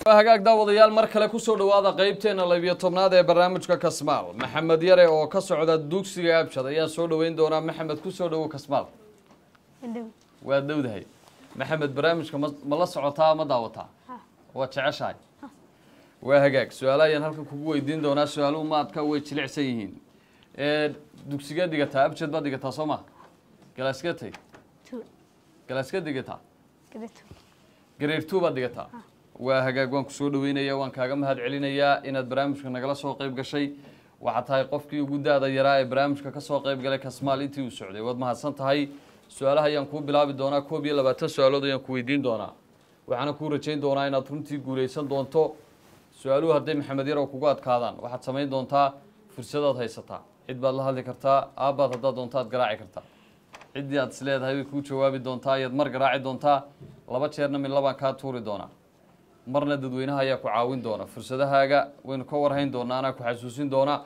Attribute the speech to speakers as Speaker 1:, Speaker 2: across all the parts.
Speaker 1: hagaag daawadayaal mar kale kusoo dhawaada qeybteena labiyo tobnaad ee barnaamijka kasmaal maxamed yare oo ka socda dugsiga abshad ayaan soo dhaweyn doonaa maxamed kusoo dhawo kasmaal waa dowdahay maxamed barnaamijka ma ma la socotaa ma daawataa waad jeceshahay waa hagaag su-aalo ayaan halkan kugu weydiin doonaa su-aaluhu maadka way jilicsan yihiin dugsigeed dhigataa abjad baad dhigataa soo ma galaaskatay galaaska dhigataa gareer two baad dhigataa waa hagaag waan kusoo dhaweynaya waan kaaga mahad celinayaa inaad barnaamijka nagala soo qayb gashay waxaad tahay qofkii ugu daada yaraa ee barnaamijka kasoo qayb galay kasmaal intii uu socday waad mahadsan tahay su-aalaha ayaan kuu bilaabi doonaa koob iyo labaatan su-aalood ayaan ku weydiin doonaa waxaana kuu rajayn doonaa inaad runtii guuleysan doonto su-aaluhu hadday maxamed yarow kugu adkaadaan waxaad samayn doontaa fursadaad haysataa cid baad la hadli kartaa aabbaad haddaad doonto aad garaaci kartaa ciddii aad is leedahay bay kuu jawaabi doontaa ayaad mar garaaci doontaa laba jeerna mid labaan kaa tuuri doonaa marna dadweynaha ayaa ku caawin doona fursadahaaga waynu ka warhayn doonaa anaa ku xasuusin doona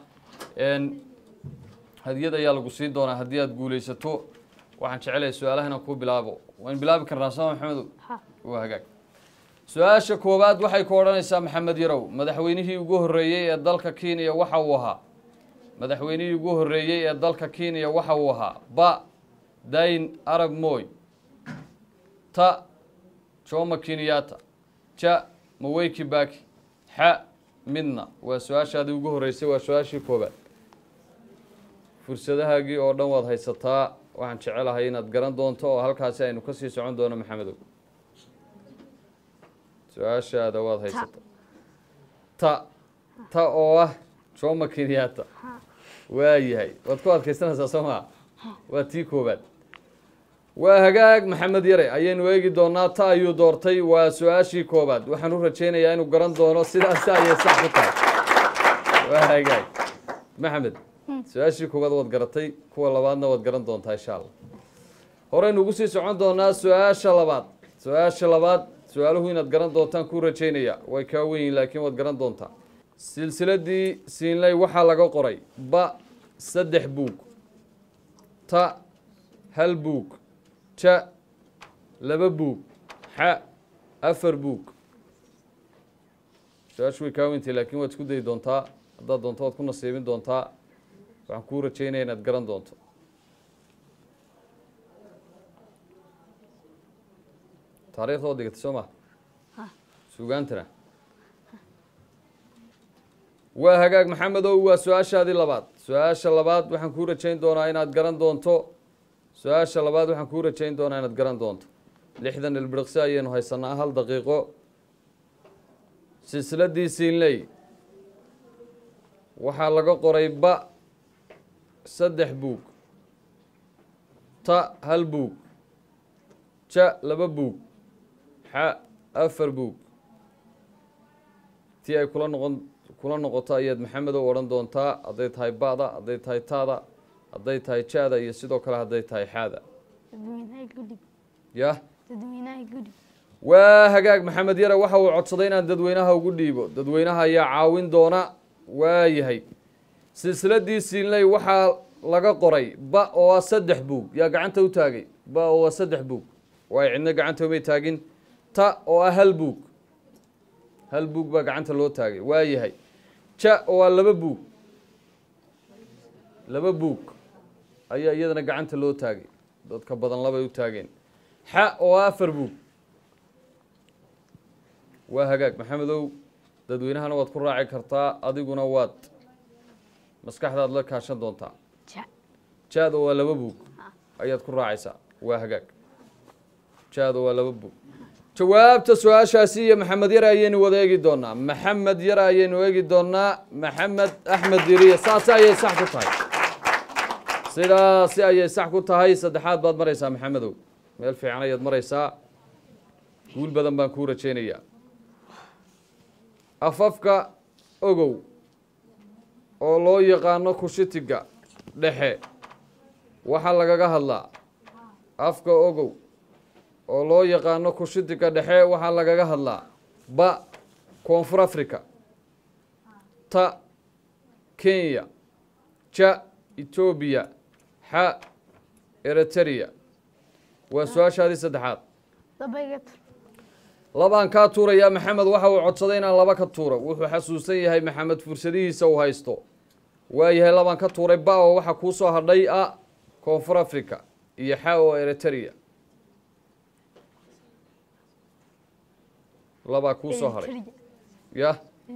Speaker 1: hadiyad ayaa lagu siin doonaa haddii aad guuleysato waxaan jecelahay su-aalaha inaan kuu bilaabo waynu bilaabi karnaa sooma maxamedow waa hagaag su-aasha koowaad waxay ku odhanaysaa maxamed yarow madaxweynihii ugu horreeyey ee dalka kenya waxa uu ahaa madaxweynihii ugu horreeyey ee dalka kenya waxa uu ahaa ba dayn arab moy ta joma kenyatta ja maweyki baki xa midna waa su-aashaadii ugu horreysay waa su-aashii koobaad fursadahaagii oo dhan waad haysataa waxaan jecelahay inaad garan doonto oo halkaasi aynu kasii socon doono maxamedow su-aashaada waad haysataa ta ta oo ah joma kenyatta waa yahay waad ku adkaysanaysaa soo maa waa tii koobaad waa hagaag maxamed yare ayaynu eegi doonaa ta ayuu doortay waa su-aashii koobaad waxaan u rajaynayaa inuu garan doono sidaasi ayay sax ku tahay waa hagaag maxamed su-aashii koobaad waad garatay kuwa labaadna waad garan doontaa insha allah horeynu ugu sii socon doonaa su-aasha labaad su-aasha labaad su-aaluhu inaad garan doontaan kuu rajaynaya way kaa weyn laakiin waad garan doontaa silsiladii siinley waxaa laga qoray ba saddex buug ta hal buug ja laba buug xa afar buug su-aashu way kaa weyntay laakiin waad isku dayi doontaa haddaad doonto waad ku nasiibin doontaa waxaan kuu rajaynaya inaad garan doonto taarikhda waad dhigatay soo ma sugaantana waa hagaag maxamedow waa su-aashaadii labaad su-aasha labaad waxaan kuu rajayn doonaa inaad garan doonto su-aasha labaad waxaan kuu rajayn doonaa inaad garan doonto lixdan ilbiriqsi ayaynu haysanaa hal daqiiqo silsiladii siinley waxaa laga qoray ba saddex buug ta hal buug ja laba buug xa afar buug tii ay kula noqon kula noqoto ayaad maxamedow odhan doontaa hadday tahay ba'da hadday tahay taada hadday tahay ja-da iyo sidoo kale hadday tahay xaada yah waa hagaag maxamed yare waxa uu codsaday inaan dadweynaha ugu dhiibo dadweynaha ayaa caawin doona waa yahay silsiladii siinley waxaa laga qoray ba oo ah saddex buug yaa gacanta u taagay ba oo ah saddex buug waay cidna gacanta umay taagin ta oo ah hal buug hal buug baa gacanta loo taagay waa yahay ja oo ah laba buug laba buug ayaa iyadana gacanta loo taagay dadka badan labay u taageen xa oo ah afar buug waa hagaag maxamedow dadweynahana waad ku raaci kartaa adiguna waad maskaxdaad la kaashan doontaa jaada waa laba buug ayaad ku raacaysaa waa hagaag jaada waa laba buug jawaabta su-aashaasi iyo maxamed yare ayaynu wada eegi doonaa maxamed yare ayaynu eegi doonaa maxamed axmed diriye saasi ayay sax ku tahay sidaasi ayay sax ku tahay saddexaad baad maraysaa maxamedow meel fiican ayaad maraysaa guul badan baan kuu rajaynayaa afafka ogow oo loo yaqaano kushitiga dhexe waxaa lagaga hadlaa afka ogow oo loo yaqaano kushitiga dhexe waxaa lagaga hadlaa ba koonfur africa ta kenya ja etoobiya xa eritrea waa su-aashaadii saddexaad labaan kaa tuurayaa maxamed waxa uu codsaday inaan laba ka tuuro wuxuu xasuusan yahay maxamed fursadihiisa uu haysto waayahay labaan ka tuuray ba oo waxaa kuu soo hadhay a koonfur africa iyo xa oo eritrea labaa kuu soo hadhay ya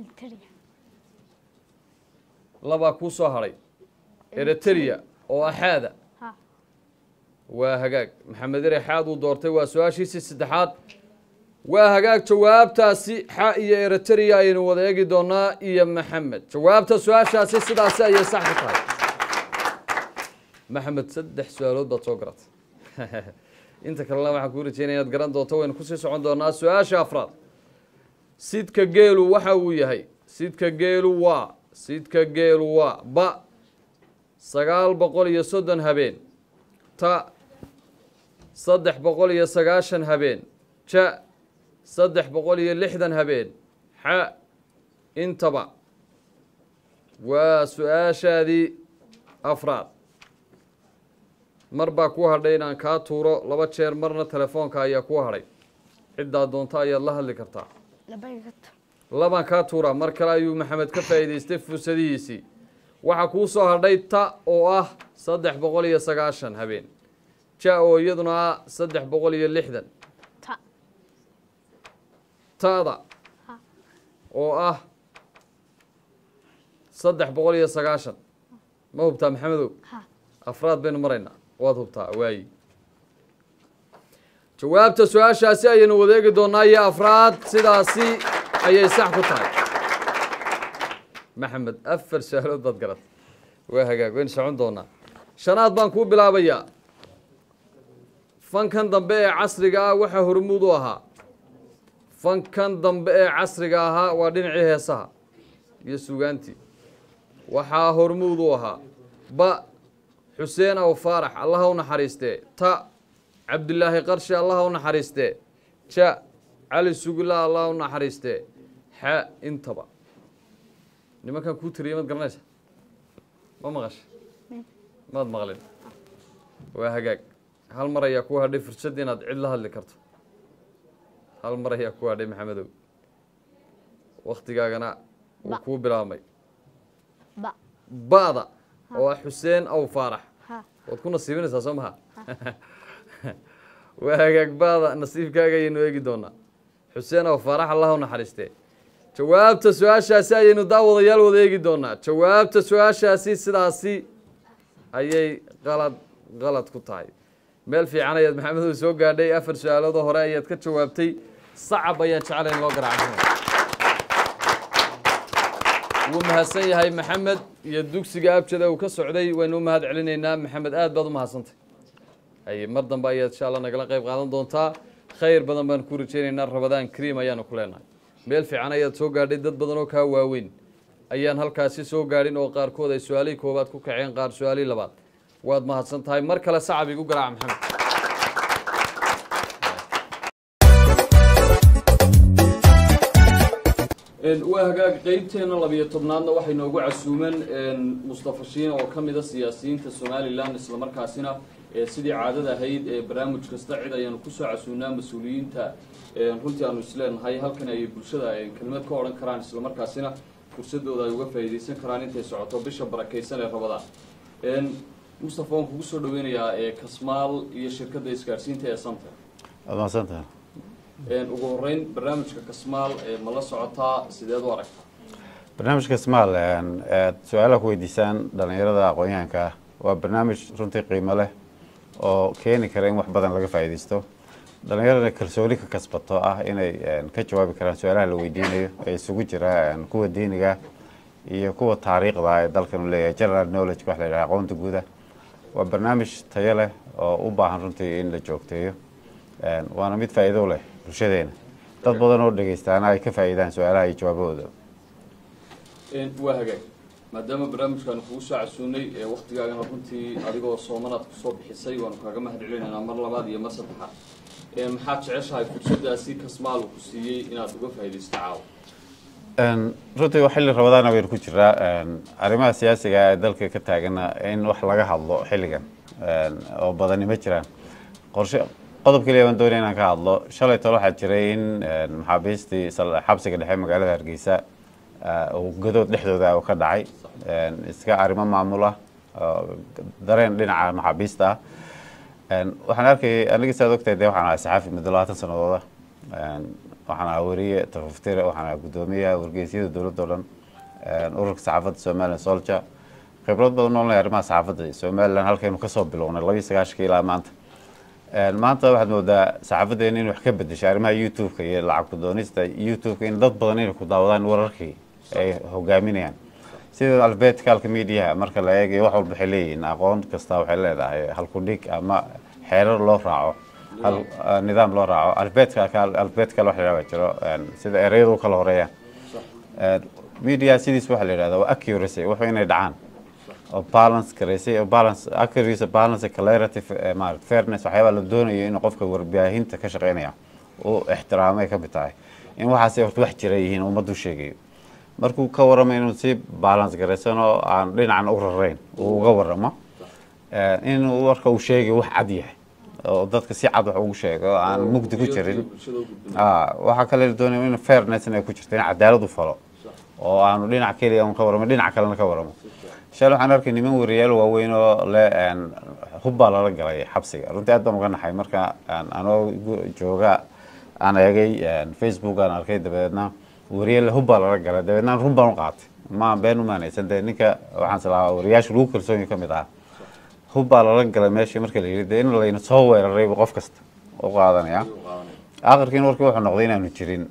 Speaker 1: labaa kuu soo hadhay eritrea oo axaada waa hagaag maxamed ere xaad uu doortay waa su-aashiisii saddexaad waa hagaag jawaabtaasi xa iyo eritrea ayaynu wada eegi doonaa iyo maxamed jawaabta su-aashaasi sidaasi ayay sax ku tahay maxamed saddex su-aalood baad soo garatay inta kalena waxaan kuu rajeynaya inaad garan doonto waynu kusii socon doonaa su-aasha afraad sidka geelu waxa uu yahay sidka geelu waa sidka geelu waa ba sagaal boqol iyo soddon habeen ta saddex boqol iyo sagaashan habeen ja saddex boqol iyo lixdan habeen xa intaba waa su-aashaadii afraad mar baa ku hadhay inaan kaa tuuro laba jeer marna telefoonka ayaa ku hadhay ciddaa doonta ayaad la hadli kartaa labaan kaa tuuraa mar kale ayuu maxamed ka faa'iidaystay fursadihiisii waxaa kuu soo hadhay ta oo ah saddex boqol iyo sagaashan habeen ja oo iyaduna ah saddex boqol iyo lixdan ta'da oo ah saddex boqol iyo sagaashan ma hubtaa maxamedow afraad baynu maraynaa waad hubtaa waayi jawaabta su-aashaasi ayaynu wadeegi doonaa iyo afraad sidaasi ayay sax ku tahay maxamed afar su-aalood baad garat waa hagaag waynu socon doonaa shanaad baan kuu bilaabayaa fankan dambe ee casriga ah waxaa hormuud u ahaa fankan dambe ee casriga ahaa waa dhinacii heesaha iyo sugaantii waxaa hormuud u ahaa ba xuseen aw faarax allaha u naxariistee ta cabdilaahi qarshi allaha u naxariistee ja cali sugula allaha u naxariistee xa intaba nimankan kuu tiriyay maad garanaysa ma maqasha maad maqlin waa hagaag hal mar ayaa ku hadhay fursad inaad cid la hadli karto hal mar ayaa ku hadhay maxamedow waktigaagana wuu kuu bilaabmay ba'da oo ah xuseen aw faarax waad ku nasiibinaysaa soo maha waa hagaag ba'da nasiibkaaga ayaynu eegi doonaa xuseen aw faarax allah u naxariistee jawaabta su-aashaasi ayaynu daawadayaal wada eegi doonaa jawaabta su-aashaasi sidaasi ayay qalad qalad ku tahay meel fiican ayaad maxamedow soo gaadhay afar su-aaloodoo hore ayaad ka jawaabtay sacab ayaan jeclay in loo garaaco wuu mahadsan yahay maxamed iyo dugsiga abjada uu ka socday waynu u mahad celinaynaa maxamed aad baad u mahadsantay haye mar dambe ayaad insha allah nagala qayb qaadan doontaa khayr badan baan ku rajaynaynaa rabadaan cream ayaanu ku leenahay meel fiican ayaad soo gaadhay dad badan oo kaa waaweyn ayaan halkaasi soo gaadhin oo qaarkood ay su-aalihii koowaad ku kaceen qaar su-aalihii labaad waad mahadsan tahay mar kale sacab igu garaaca maxamed waa hagaag qeybteena labiyo tobnaadna waxay noogu casuumeen mustafa shiin oo ka mid a siyaasiyiinta somalilan islamarkaasina sidii caadada ahayd ee barnaamij kasta cid ayaanu kusoo casuunaa mas-uuliyiinta runtii aanu isleenahay halkan ay bulshada kelmad ka odhan karaan islamarkaasina fursadooda ay uga faa'iidaysan karaan intay socoto bisha barakaysan ee rabadaan mustafa waan kugu soo dhaweynayaa kasmaal iyo shirkadda isgaadhsiinta ee santa
Speaker 2: waad mahadsantaha
Speaker 1: ugu horeyn barnaamijka kasmaal ma la socotaa sideed u aragta
Speaker 2: barnaamijka smaal aad su-aalaha ku weydiisaan dhalinyarada aqoon-yahanka ah waa barnaamij runtii qiimo leh oo keeni kara in wax badan laga faa'iidaysto dhalinyaradana kalsooni ka kasbato ah inay ka jawaabi karaan su-aalaha la weydiinayo ee isugu jira kuwa diiniga iyo kuwa taariikhda ee dalkan u leeyahay general knowledge wax la yidhaha aqoonta guuda waa barnaamij tayo leh oo u baahan runtii in la joogteeyo waana mid faa'iido leh bulshadeena dad badan oo dhegeystaana ay ka faa'iidaan su-aalaha iyo jawaabahooda
Speaker 1: waa hagaag maadaama barnaamijkaanu kugu soo casuunay ee waktigaagana runtii adigoo soomanaad kusoo bixisay waanu kaaga mahad celinaynaa mar labaad iyo mar saddexaad maxaad jeceshahay fursadaasi kasmaal uu ku siiyey inaad uga faa'iidaysto caawa
Speaker 2: runtii waa xilli rabadaana baynu ku jiraa arrimaha siyaasiga ee dalka ka taagana in wax laga hadlo xilligan oo badani ma jiraan qorshe qodob keliya baan doonaya inaan ka hadlo shalay tole waxaa jiray in maxaabiistii xabsiga dhexe magaalada hargeysa uu gadood dhexdooda ka dhacay iska arrimo maamula dareen dhinaca maxaabiista ah waxaan arkayay aniga saad ogtahay dee waxaan ahay saxaafi muddo labaatan sanadooda waxaan ahaa weriye tafaftire waxaan ahaa guddoomiyaha wargeysyada dowladda o dhan ururka saxaafadda somalilan solja khibrad badan noolnay arrimaha saxaafadda somalilan halkaynu kasoo bilownay labiyi sagaashanka ilaa maanta maanta waxaad moodaa saxaafadeena in wax ka bedeshay arrimaha youtube-ka iyo lacag ku doonista youtube-ka in dad badan inay ku daawadaan wararkii ay hogaaminayaan sida albeticalka mediaha marka la eegayo wax walba waxay leeyihiin aqoon kasta waxay leedahay halkudhig ama xeerar loo raaco nidaam loo raaco albeticalbetical wax la yidhahda jiro sida ereyadu u kala horeeyaan media sidiis waxaa la yidhahda waa accuracy wuxuu inay dhacaan oo balance garaysay oo balance accuracy balance clarity maarata fairness waxyaabaa la doonayo in qofka warbaahinta ka shaqeynaya uu ixtiraamay ka mid tahay in waxaasi horta wax jira yihiin ummaddu sheegayo markuu ka warramo inuu si balance garaysan oo aan dhinacan u rarayn uu uga warramo inuu warka uu sheegayo wax cad yahay oo dadka si cad wax ugu sheego oo aan mugdi ku jirin waxaa kale la doonaya in fairness inay ku jirto in cadaalad u falo oo aanu dhinac keliya un ka warramo dhinac kalena ka warramo shal waxaan arkay niman wariyaal waaweyn oo le hubbaa lala galay xabsiga runtii aad baan uga naxay marka anoo jooga aan eegay facebook aan arkay dabeedna wariyaal hubbaa lala galay dabeedna run baan u qaatay ma been umaanaysan dee ninka waxaan islahaa wariyaasha lagu kalsoonyo ka mid ah hubbaa lala galay meeshii marka la yidhi dee in layna soo weeraraybu qof kasta u qaadanaya akhirkiin warkii wuxuu noqday inaanu jirin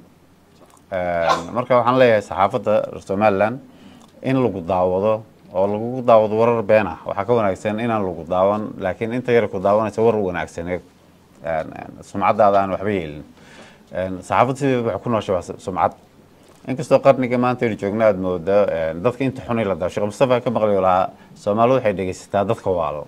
Speaker 2: marka waxaan leeyahay saxaafadda somaliland in lagu daawado oo lagu daawado warar been ah waxaa ka wanaagsan inaan lagu daawan laakiin inta yar ku daawanaysa war wanaagsaneed sumcaddaada aan waxba yeelin saxaafadda sideeda waxay ku nooshay waa sumcad inkastoo qarniga maanta aynu joogna aada moodo dadka inta xunay la daa sheekh mustafa ka maqlayo lahaa soomaalidu waxay dhegeysataa dadka waalo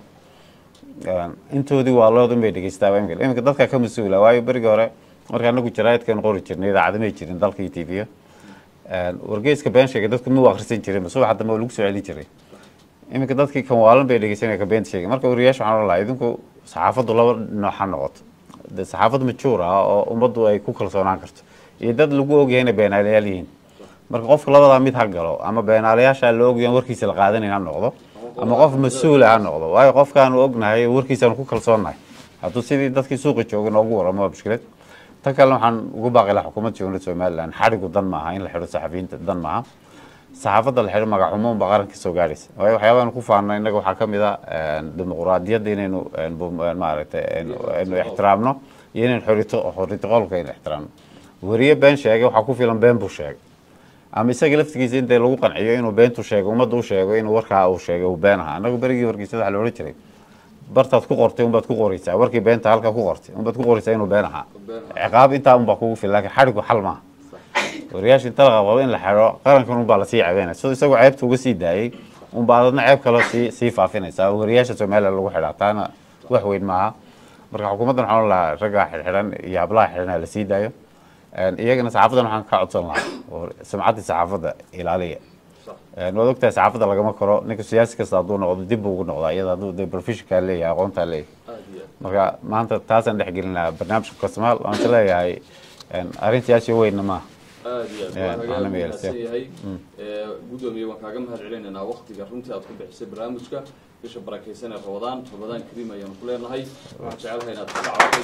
Speaker 2: intoodii waalood unbay dhegeysataa imika iminka dadka ka mas-uula waayo berigii hore marka anagu jaraa'idkan qori jirnay idaacada may jirin dalka iyo tv wargeyska been sheegay dadku ma u akhrisan jirin subax dambe oo lagu soo celin jiray iminka dadkii kan waalan bay dhegeysanaya ka beenta sheegay marka wariyaasha waxaan ohan lahaa idinku saxaafaddu laba nooc ha noqoto de saxaafad majuur ah oo ummaddu ay ku kalsoonaan karto iyo dad lagu ogyahay inay beenaalayaal yihiin marka qofka labadaa mid ha galo ama beenaalayaasha la ogyahan warkiisa la qaadanayn ha noqdo ama qof mas-uula ha noqdo waayo qofkaanu ognahay warkiisaanu ku kalsoonnahay hadduu sidii dadkii suuqa jooga noogu waramo waa mushkilad tan kalena waxaan ugu baaqi lahaa xukuumadda jamhuuriyadda somaliland xadhigu dan maaha in la xidho saxafiyiinta dan maaha saxaafadda la xidho magacumo unba qaranka soo gaadhaysa waayo waxyaabahan ku faana innaga waxaa ka mid a dimuquraadiyadda inaynu maaragtay aynu ixtiraamno iyo inaynu xorito xorito qolka aynu ixtiraamno weriye been sheegay waxaa ku filan been buu sheegay ama isaga laftigiisa intee lagu qanciyo inuu beentu sheego ummadda u sheego inuu warkaa uu sheegay uu been ahaa annagu berigii wargeysada waxa la odhan jiray bartaad ku qortay unbaad ku qoraysaa warkii beenta halkaa ku qortay unbaad ku qoraysaa inuu been ahaa ciqaab intaa unbaa kugu filan lakin xadhigu xal maaha wariyaasha inta la qabado in la xidho qarankan unbaa lasii cebeynaya sidoo isagoo ceebta uga sii daayey unbaa adadna ceeb kaloo sii sii faafinaysaa wariyaasha somaliland lagu xidhaa taana wax weyn maaha marka xukuumaddan waxaan lahaa raggaa xidxidan iyo hablaha xidhan lasii daayo iyagana saxaafadan waxaan ka codsan lahaa oo sumcaddii saxaafadda ilaaliya waad ogtahay saxaafadda lagama koro ninka siyaasi kasta hadduu noqdo dib buu ugu noqdaa iyada hadduu de professionkaa leeyahay aqoontaa leeyahay marka maanta taasaan dhex gelin lahaa barnaamijka kasmaal waan is leeyahay arrin siyaasi weynna maaha
Speaker 1: aad iyo aad waa hagaag mahadsan yahay gudoomiye waan kaaga mahad celinaynaa waktiga runtii aad ku bixisay barnaamijka bisha barakeysan ee rabadaan rabadaan kariim ayaanu ku leenahay waxaan jecelahay inaad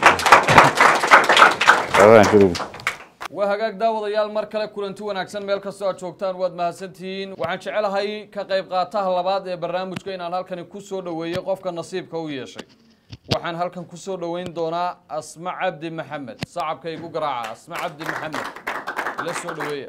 Speaker 1: ka
Speaker 2: Rabadaan
Speaker 1: waa hagaag daawadayaal mar kale kulanti wanaagsan meel kastoo aad joogtaan waad mahadsantihiin waxaan jecelahay ka qayb qaataha labaad ee barnaamijka inaan halkani ku soo dhoweeyey qofka nasiibka u yeeshay waxaan halkan ku soo dhoweyn doonaa asma cabdi maxamed sacabka igu garaaca asma cabdi maxamed la soo dhoweeya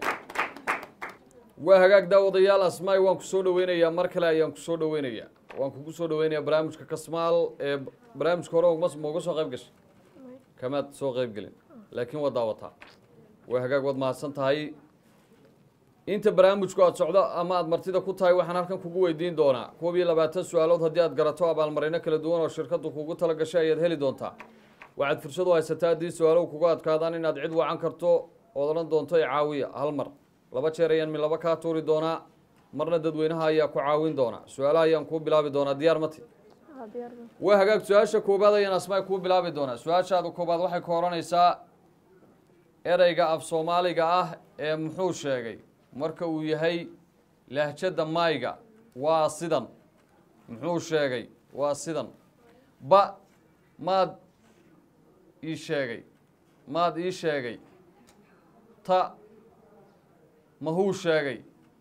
Speaker 1: waa hagaag daawadayaal asmaay waan ku soo dhoweynayaa mar kale ayaan ku soo dhoweynayaa waan kugu soo dhoweynayaa barnaamijka kasmaal ee barnaamijka hore ma mauga soo qayb gashay kamaad soo qayb gelin laakiin waa daawataa waa hagaag waad mahadsan tahay inta barnaamijku aad socdo ama aad martida ku tahay waxaan halkan kugu weydiin doonaa koob iyo labaatan su-aalood haddii aad garato abaalmarino kala duwan oo shirkaddu kugu tala gashay ayaad heli doontaa waxaad fursad u haysataa haddii su-aaluhu kugu adkaadaan inaad cid wacan karto ood odhan doonto i caawiya hal mar laba jeer ayaan mi laba kaa tuuri doonaa marna dadweynaha ayaa ku caawin doona su-aalaha ayaan kuu bilaabi doonaa diyaar mati
Speaker 3: ها ديارنا
Speaker 1: waa hagaag su-aasha koobaad ayaan asmaay kuu bilaabi doonaa su-aashaada koobaad waxay ka odhanaysaa ereyga af soomaaliga ah ee muxuu sheegay marka uu yahay lahjadda mayga waa sidan muxuu sheegay waa sidan ba maad ii sheegay maad ii sheegay ta mahuu sheegay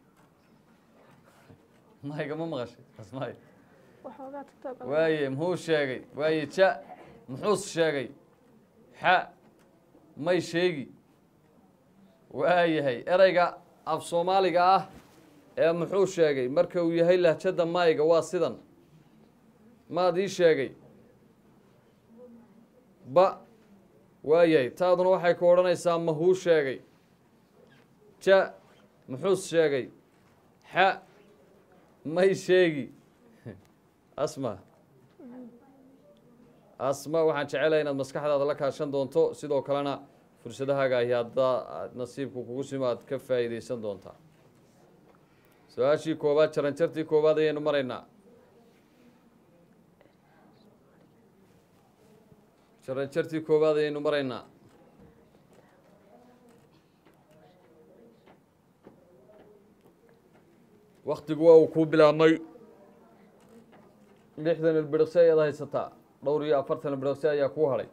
Speaker 1: mayga ma maqashay asmaay
Speaker 3: وحوقات تيك توك
Speaker 1: waaye muxuu sheegay waaye ja muxuus sheegay xa may sheegi waayahay ereyga af soomaaliga ah ee muxuu sheegay marka uu yahay lahjadda mayga waa sidan maad ii sheegay ba waayahay taaduna waxay ku odhanaysaa mahuu sheegay ja muxuus sheegay xa may sheegi asma asma waxaan jecelahay inaad maskaxdaada la kaashan doonto sidoo kalena fursadahaaga ahi haddaa nasiibku kugu simo aad ka faa'iideysan doontaa su-aashii koowaad jaranjartii koowaad ayaynu maraynaa jaranjartii koowaad ayaynu maraynaa waktigu waa uu kuu bilaabmay lixdan ilbiriqsi ayaad haysataa dhowr iyo afartan ilbiriqsi ayaa kuu hadhay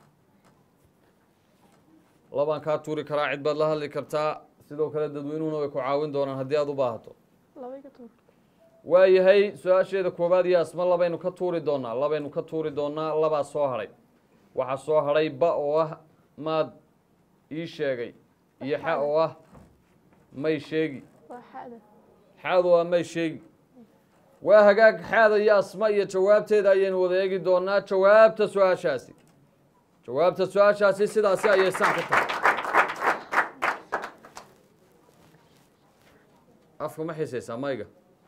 Speaker 1: labaan kaa tuuri karaa cid baad la hadli kartaa sidoo kale dadweynuhuna way ku caawin doonaan haddii aada u baahato
Speaker 3: لو يقطع
Speaker 1: waayahay su-aasheeda koowaad iyo asma labaynu ka tuuri doonaa labaynu ka tuuri doonaa labaa soo hadhay waxaa soo hadhay ba oo ah maad ii sheegay iyo xa oo ah may sheegi
Speaker 3: وحادة
Speaker 1: xaad oo ah may sheegi waa hagaag xaada iyo asma iyo jawaabteeda ayaynu wada eegi doonaa jawaabta su-aashaasi jawaabta su-aashaasi sidaasi ayay sax ku tahay afka ma xiisaysaa mayga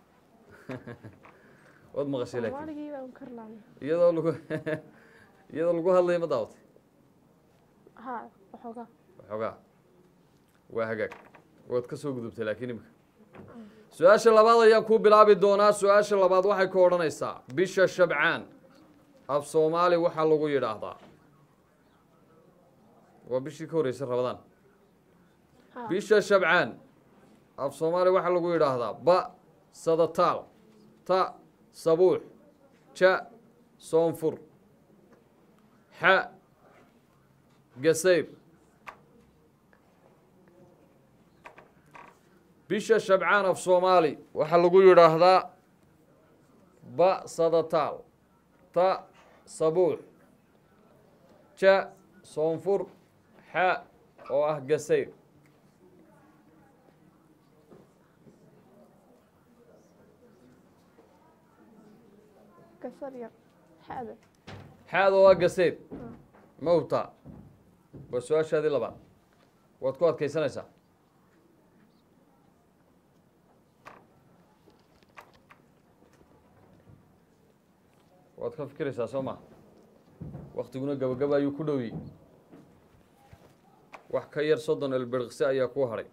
Speaker 1: waad maqashay laakiin
Speaker 3: مالكي بقى مكر لعني
Speaker 1: iyadoo lagu iyadoo lagu hadlayo ma daawatay
Speaker 3: ها وحوقات
Speaker 1: waxoogaa waa hagaag waad ka soo gudubtay laakiin imika su-aasha labaad ayaan kuu bilaabi doonaa su-aasha labaad waxay ku odhanaysaa bisha shabcaan af soomaali waxaa lagu yidhaahdaa waa bishii ka horreysay rabadaan
Speaker 3: ها
Speaker 1: bisha shabcaan af soomaali waxaa lagu yidhaahdaa ba sadataal ta sabuux ja soonfur xa gasayr bisha shabcaan af soomaali waxaa lagu yidhaahdaa ba sadataal ta sabuux ja soonfur xa oo ah gasayr
Speaker 3: كسر يا حادة
Speaker 1: xaada waa gaseed ma hubtaa waa su-aashaadii labaad waad ku adkaysanaysaa waad ka fikiraysaa soo ma waktiguna gabagaba ayuu ku dhowyi wax ka yar soddon elbirqsi ayaa ku hadhay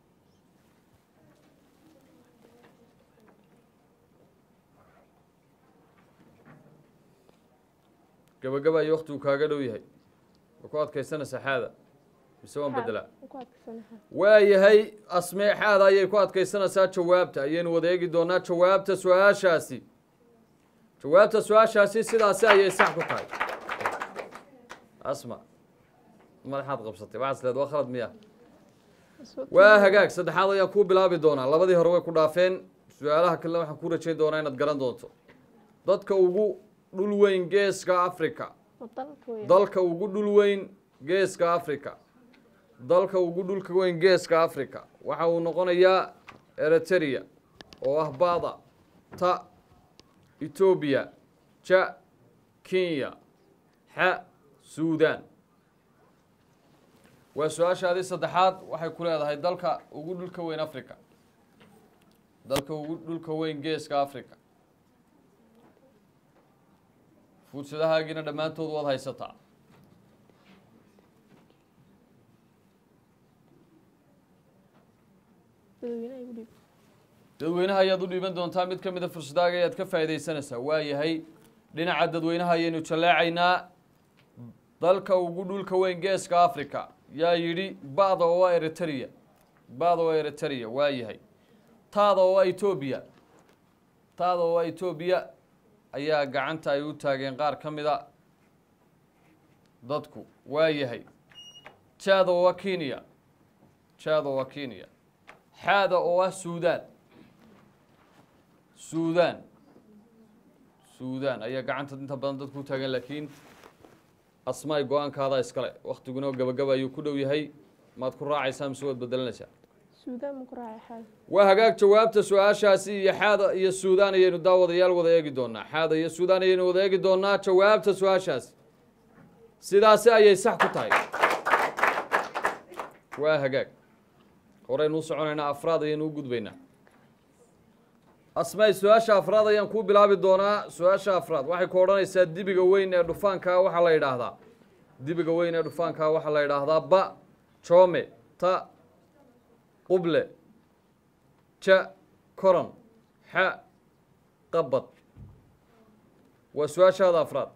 Speaker 1: gabagaba ayuu waktigu kaaga dhow yahay ma ku adkaysanaysaa xaada mise waan bedelaa
Speaker 3: وكوات كسنها
Speaker 1: waayahay asmeexaada ayay ku adkaysanaysaa jawaabta ayaynu wada eegi doonaa jawaabta su-aashaasi jawaabta su-aashaasi sidaasi ayay sax ku tahay asma madaxaad qabsatay waxaas leed waa khalad miya waa hagaag saddexaad ayaan kuu bilaabi doonaa labadii hore way ku dhaafeen su-aalaha kalena waxaan ku rajayn doonaa inaad garan doonto dadka ugu dhul weyn geeska africa
Speaker 3: وطلق ويا
Speaker 1: dalka ugu dhul weyn geeska africa dalka ugu dhulka weyn geeska africa waxa uu noqonayaa eritrea oo ah bada ta etoobiya ja kenya xa suudan waa su-aashaadii saddexaad waxay ku leedahay dalka ugu dhulka weyn africa dalka ugu dhulka weyn geeska africa fuudsadahaagina dhammaantood waad haysataa
Speaker 3: dadweynaha igu dhiib
Speaker 1: dadweynaha ayaad u dhiiban doontaa mid ka mida fursadaaga ayaad ka faa'iidaysanaysaa waa yahay dhinaca dadweynaha ayaynu jalleecaynaa dalka ugu dhulka weyn geeska africa yaa yidhi ba'da oo waa eritrea ba'da oo eritrea waa yahay taada oo waa etoobiya taada oo waa etoobiya ayaa gacanta ay u taageen qaar ka mida dadku waa yahay jaada oo waa kenya jaada oo waa kenya xaada oo ah suudaan suudaan suudaan ayaa gacanta inta badan dadku u taagan laakiin asmaay go-aankaada iskale waktiguna gabagaba ayuu ku dhow yahay maad ku raacaysaa mise waad bedelanaysaa
Speaker 3: suudaan ma ku raacay xaal
Speaker 1: waa hagaag jawaabta su-aashaasi iyo xaada iyo suudaan ayaynu daawadayaal wada eegi doonaa xaada iyo suudaan ayaynu wada eegi doonaa jawaabta su-aashaasi sidaasi ayay sax ku tahay waa hagaag horeynu u soconaynaa afraad ayaynu u gudbaynaa asmaay su-aasha afraad ayaan kuu bilaabi doonaa su-aasha afraad waxay ku odhanaysaa dibiga weyn ee dhufaankaa waxaa la yidhaahdaa dibiga weyn ee dhufaankaa waxaa la yidhaahdaa ba joome ta quble ja koron xa qabad waa su-aashaada afraad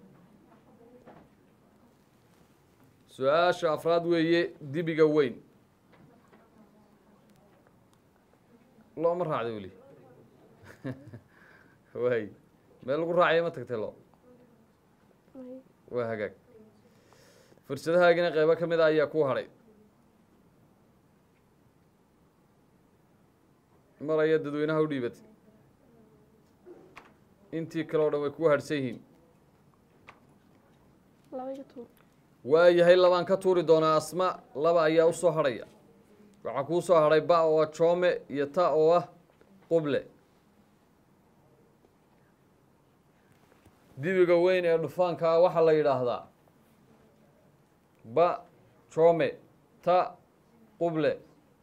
Speaker 1: su-aasha afraad weeye dibiga weyn looma raacday weli waay meel lagu raacaya ma tagtay lo
Speaker 3: May.
Speaker 1: waa hagaag fursadahaagina qeybo ka mid a ayaa ku hadhay mar ayaa dadweynaha u dhiibatay intii kale oo dhan way kugu hadhsan yihiin
Speaker 3: laba iga tuur
Speaker 1: waa yahay labaan ka tuuri doonaa asma laba ayaa u soo hadhaya waxaa kuu soo hadhay ba oo ah joome iyo ta oo ah quble dibiga weyn ee dhufaankaa waxaa la yidhaahdaa ba joome ta quble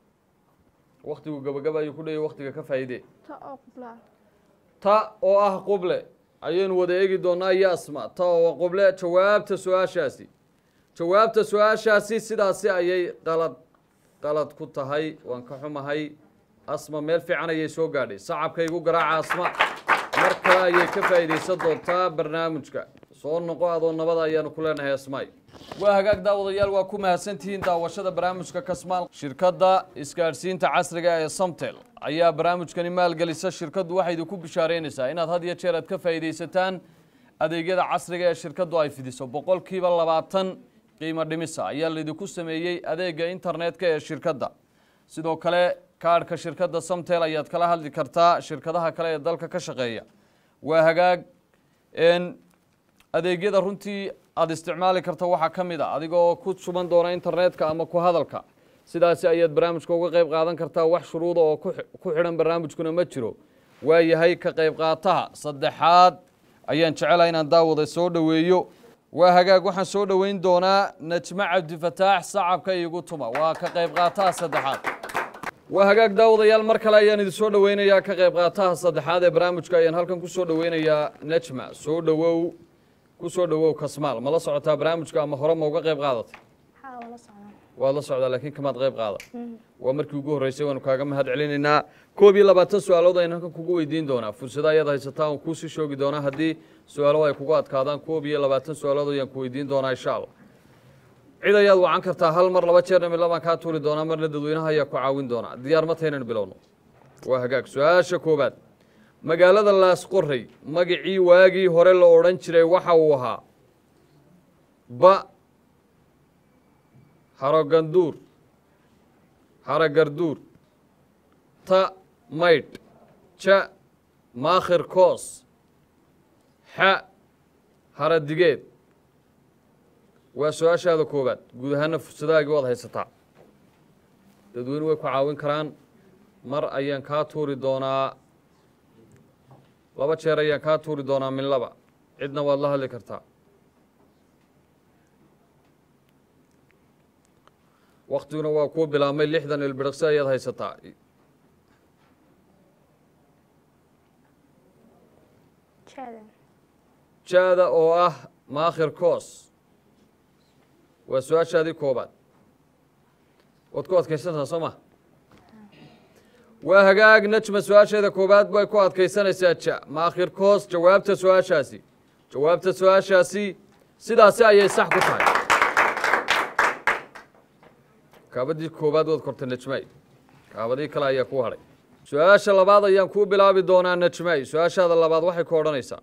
Speaker 1: waktigu gabagaba ayuu ku dhayay waktiga ka faa'iidee
Speaker 3: ta oo qublaa
Speaker 1: ta oo ah quble ayaynu wada eegi doonaa iyo asma ta oo quble jawaabta su-aashaasi jawaabta su-aashaasi sidaasi ayay qalad qalad ku tahay waan ka xumahay asma meel fiican ayay soo gaadhay sacabkaygu garaaca asma mar kale ayay ka faa'iidaysan doontaa barnaamijka soo noqo adoo nabada ayaanu ku leenahay asmaay waa hagaag daawadayaal waa ku mahadsantihiin daawashada barnaamijka kasmaal shirkadda isgaadhsiinta casriga ee samtel ayaa barnaamijkani maalgelisa shirkaddu waxay idinku bishaareynaysaa inaad had iyo jeer aad ka faa'iidaysataan adeegyada casriga ee shirkaddu ay fidiso boqolkiiba labaatan qiimo dhimisa ayaa laydinku sameeyey adeega internetka ee shirkadda sidoo kale kaadhka shirkadda samtel ayaad kala hadli kartaa shirkadaha kale ee dalka ka shaqeeya waa hagaag n adeegyada runtii aada isticmaali karta waxaa ka mid a adigoo ku suban doona internetka ama ku hadalka sidaasi ayaad barnaamijka uga qayb qaadan kartaa wax shuruuda oo ku xi- ku xidhan barnaamijkuna ma jiro waa yahay ka qayb qaataha saddexaad ayaan jecelahay inaan daawada soo dhoweeyo waa hagaag waxaan soo dhoweyn doonaa najmo cabdifataax sacabka iigu tuma waa ka qayb qaataha saddexaad waa hagaag daawadayaal mar kale ayaan idin soo dhoweynayaa ka qayb qaataha saddexaad ee barnaamijka ayaan halkan ku soo dhoweynayaa najma soo dhowow ku soo dhowow kasmaal ma la socotaa barnaamijka ama hore ma uga qayb qaadatay
Speaker 3: xaa wala socdaa
Speaker 1: waad la socdaa laakiin kamaad qayb qaada waa markii ugu horreysay waanu kaaga mahad celinaynaa koob iyo labaatan su-aalood ayaan halkan kugu weydiin doonaa fursado ayaad haysataa oon kuusii shoogi doonaa haddii su-aalo ay kugu adkaadaan koob iyo labaatan su-aalood ayaan ku weydiin doonaa insha allah cid ayaad wacan kartaa hal mar laba jeerna mid labaan kaa tuuri doonaa marna dadweynaha ayaa ku caawin doonaa diyaar ma taynaan bilowno waa hagaag su-aasha koobaad magaalada laasqorrey magacii waagii hore la odhan jiray waxa uu ahaa ba haroganduur haragarduur ta maydh ja maakhir koos xa haradigeed waa su-aashaada koowaad guud ahaana fursadahaagii waad haysataa dadweyne way ku caawin karaan mar ayaan kaa tuuri doonaa laba jeer ayaan kaa tuuri doonaa min laba cidna waad la hadli kartaa waktiguna waa kuu bilaabmay lixdan ilbiriqsi ayaad haysataa
Speaker 3: jaadan
Speaker 1: jaada oo ah maakhir koos waa su-aashaadii koobaad waad ku adkaysantaa soo ma waa hagaag najma su-aasheeda koobaad bay ku adkaysanaysaa ja maakhir koos jawaabta su-aashaasi jawaabta su-aashaasi sidaasi ayay sax ku tahay kaabadii koowaad waad kortay najmay kaabadii kale ayaa ku hadhay su-aasha labaad ayaan kuu bilaabi doonaa najmay su-aashaada labaad waxay ku odhanaysaa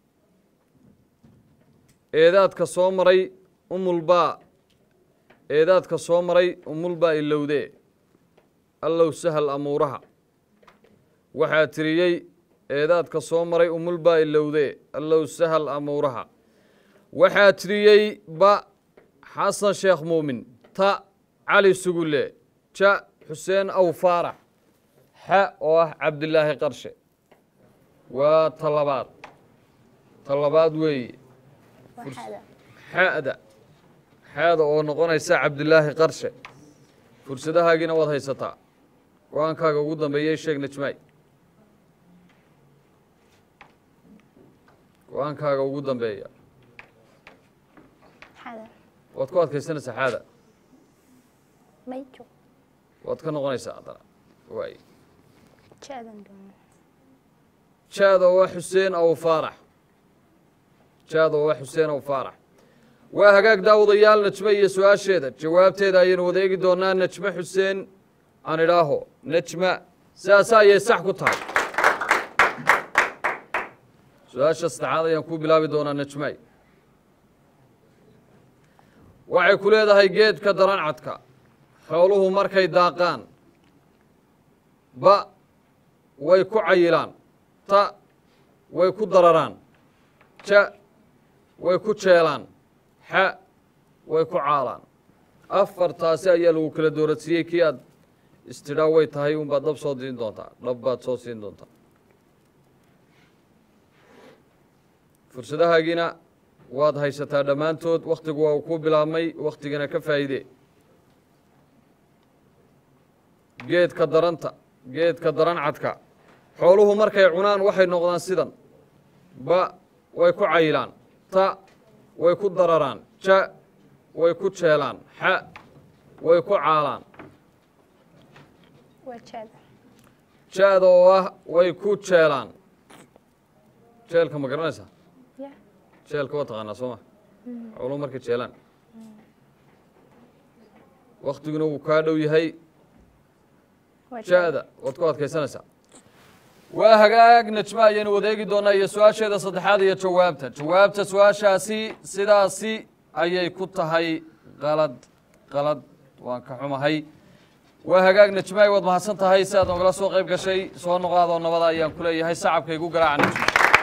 Speaker 1: eedaadka soo maray umulbaa eedaadka soo maray umulbaa ilowdee allow sahal amuuraha waxaa tiriyey eedaadka soo maray umulbaa ilowdee allow sahal amuuraha waxaa tiriyey ba xasan sheekh muumin ta cali sugulle ja xuseen aw faarax xa oo ah cabdilaahi qarshe waa ta labaad ta labaad weeye
Speaker 3: waxaada
Speaker 1: xa'da xaada oo noqonaysa cabdilaahi qarshe fursadahaagiina waad haysataa go-aankaaga ugu dambeeyey sheeg najmaay go-aankaaga ugu dambeeya
Speaker 3: xada
Speaker 1: waad ku adkaysanaysaa xaada
Speaker 3: mayjo
Speaker 1: waad ka noqonaysaa haddana waay
Speaker 3: jaadan doona
Speaker 1: jaada waa xuseen aw faarax jaada waa xuseen aw faarax waa hagaag daawadayaal najme iyo su-aasheeda jawaabteeda ayaynu wadeegi doonaa najme xuseen aan idhaaho najma sidaas ayay sax ku tahay su-aasha saddexaad ayaan ku bilaabi doonaa najmay waxay ku leedahay geedka darancadka xooluhu markay daaqaan ba way ku cayilaan ta way ku dararaan ja way ku jeelaan xa way ku caalaan afartaasi ayaa lagu kala dooradsiiyey kii aad istidhaa way tahay unbaad dhab soo siin doontaa dhab baad soo siin doontaa fursadahaagiina waad haysataa dhammaantood wakhtigu waa uu ku bilaabmay wakhtigana ka faa'iide geedka daranta geedka darancadka xooluhu markay cunaan waxay noqdaan sidan ba way ku cayilaan ta way ku dararaan ja way ku jeelaan xa way ku caalaan
Speaker 3: waa jaada
Speaker 1: ja-da oo ah way ku jeelaan jeelka ma garanaysaa
Speaker 3: ya
Speaker 1: jeelka waa taqaanaa soo ma xooluhu markay jeelaan waktiguna wuu kaa dhow yahay
Speaker 3: waa jaada
Speaker 1: ja-da waad ku adkaysanaysaa waa hagaag najma ayaynu wadeegi doonaa iyo su-aasheeda saddexaad iyo jawaabta jawaabta su-aashaasi sidaasi ayay ku tahay qalad qalad waan ka xumahay waa hagaag najmaay waad mahadsan tahay si aad nogala soo qayb gashay soo noqaadoo nabada ayaan ku leeyahay sacabka igu garaaca najma